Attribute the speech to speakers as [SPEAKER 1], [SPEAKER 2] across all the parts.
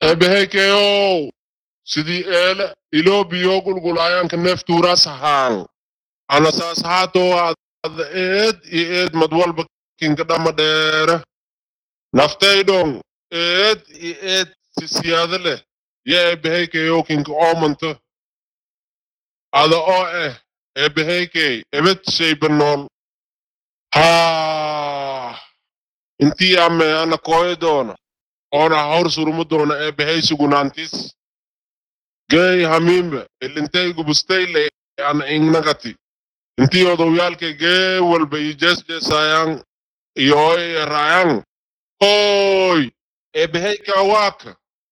[SPEAKER 1] eebehaykeyow sidii eele iloo biyo gulgulaayanka neeftuuras ahaan ana saas haatoo ada eed iyo eed mad walba kinka dhama dheere naftaydhong eed iyo eed si siyaado leh yo eebehaykeyow kinka oomanta ada oo eh eebehaykey ebed shayba nool haa intii ame ana kooyo doona oona hor surumu doona eebehay sugunaantis gey hamiimbe ilintaygu bustayle ana ingnagati intii odowyaalke gee walba i jeesjeesayaan iyo oy erayaan hooy eebehayka waaka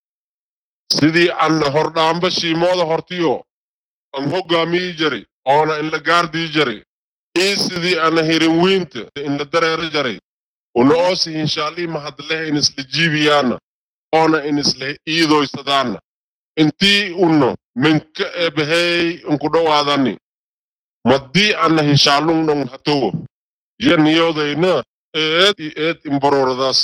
[SPEAKER 1] sidii ana hordhaamba shiimooda hortiyo an hoggaamii jari oona inla gaardii jari ii sidii ana hirin wiinta inla dareero jari una oosi hinshaalii mahadlehe inisla jiibiyaana oona inisla iidoysadaana intii uno minka eebehey inku dhowaadani maddii ana hinshaalungdhong hatowo yo niyodayna eed i eed imbororadaas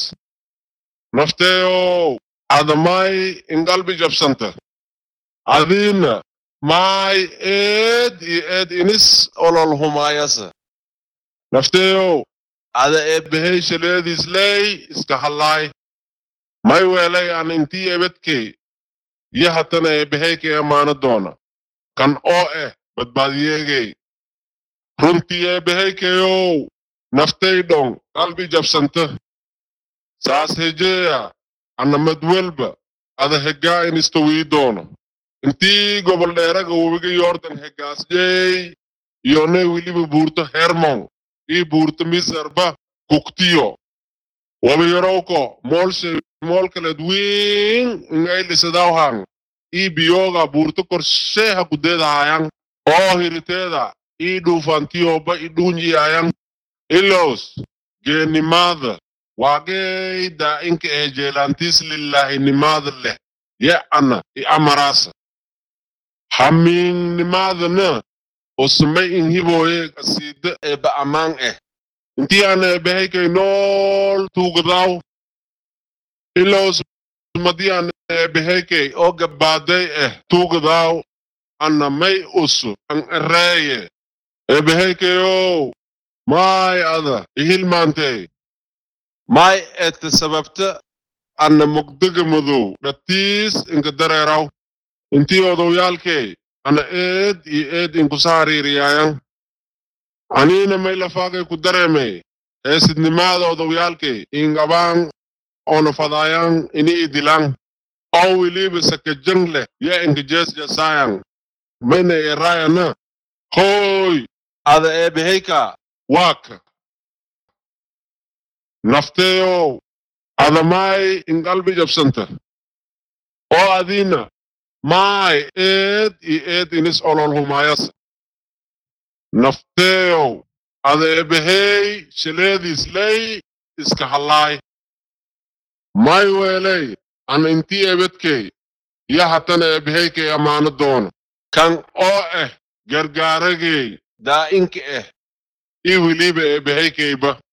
[SPEAKER 1] nafteeyow adamay ingalbi jabsanta adiina maay eed i eed inis olol humaayasa nafteeyow ada eebehey shaleediisley iska hallaay may weelay an intii ebedkey yo hatana eebeheykey amaana doona kan oo eh badbaadiyeegey runtii eebehaykeyow naftaydhong qalbi jabsanta saas hejeeya ana madwelba ada heggaa inistawii doono intii gobol dheeraga webiga yordan heggaasjey iyonay weliba buurto hermon ii buurto misarba kuktiyo wabiyorowko moolshe moolkaled wiin ingaylisadawhan ii biyoga buurto korsheeha kudeedahayan oo hiriteeda ii dhuufantiyoba i dhuunjiyayan ilos geenimaada waageyda inka eh jeelantis lillahinimaada leh ye ana i amaraasa hamiingnimaadana osmay inhiboye kasiida eba amaan eh intii ana ebehaykay nool tuugadaw ilos madii ana ebehaykay oo gabbaaday eh tuugadaw ana may usu an ereeye eebehaykayow maay ada ihilmaantey maay ete sababta ana mugdaga madow dhatiis inka dareeraw intii odowyaalkey ana eed iyo eed inkusa hariiriyaayan aniina may lafaagay ku dareemey heesidnimaada odowyaalkey ingabaan oona fadaayan ini idilan oo weliba sakajang leh yo inka jeesjeesaayan mayna eraayana hooy ada eebehayka waaka nafteeyow ada maay inqalbi jabsanta oo adiina maay eed iyo eed inis olol humaayasa nafteeyow ada eebehey shaleediisley iska hallaay may weeley ana intii ebedkey yo hatana eebehaykay ammaano doono kan oo eh gargaaragey daa'inka eh ii weliba eebehaykayba